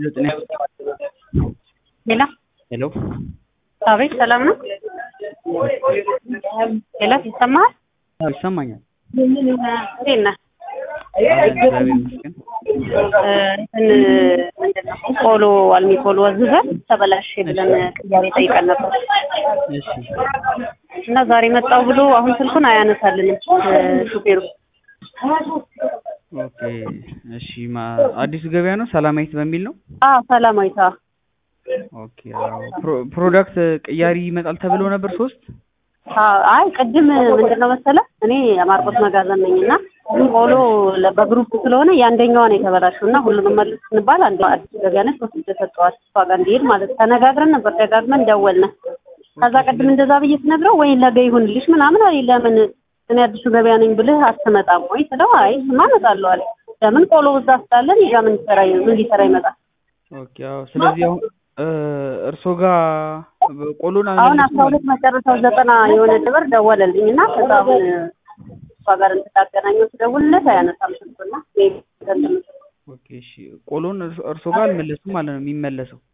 ሄሎ ሄሎ አቤት፣ ሰላም ነው? ሄሎ ይሰማሃል? አዎ ይሰማኛል። እንዴት ነህ? አለን እግዚአብሔር ይመስገን። እንትን ምንድን ነው ቆሎ አልሚ ቆሎ ወዝዘን ተበላሽ ብለን ቅያሬ ጠይቀን ነበር እሺ እና ዛሬ መጣው ብሎ አሁን ስልኩን አያነሳልንም ሹፌሩ። ኦኬ እሺ ማ አዲሱ ገበያ ነው ሰላማዊት በሚል ነው። አዎ ሰላማዊት። አዎ ኦኬ አዎ ፕሮ- ፕሮዳክት ቅያሪ ይመጣል ተብሎ ነበር ሶስት አዎ፣ አይ ቅድም ምንድን ነው መሰለህ እኔ የማርቆስ መጋዘን ነኝ እና ቆሎ ለ- በግሩፕ ስለሆነ የአንደኛዋን የተበላሸው እና ሁሉንም መልስ ስንባል አንዷ አዲስ ገበያ ነች ወስጄ ሰጠኋት እሷ ጋር እንዲሄድ ማለት ተነጋግረን ነበር። ደጋግመን ደወልን። ከዛ ቅድም እንደዛ ብዬ ስነግረው ወይ ነገ ይሁንልሽ ምናምን አለኝ። ለምን እኔ አዲሱ ገበያ ነኝ ብልህ አትመጣም ወይ ስለው አይ እሱማ እመጣለሁ አለ። ለምን ቆሎ እዛ ስላለን እዛ ምን ሊሰራ ምን ሊሰራ ይመጣል? ኦኬ አዎ ስለዚህ አሁን እ እርሶ ጋር ቆሎን አሁን አልመለሱም አስራ ሁለት መጨረሻው ዘጠና የሆነ ድብር ደወለልኝ እና ከዛ አሁን እሷ ጋር እንድታገናኘው ስደውልለት አያነሳም ስልኩና ኦኬ እሺ ቆሎን እርሶ- እርሶ ጋር አልመለሱም ማለት ነው የሚመለሰው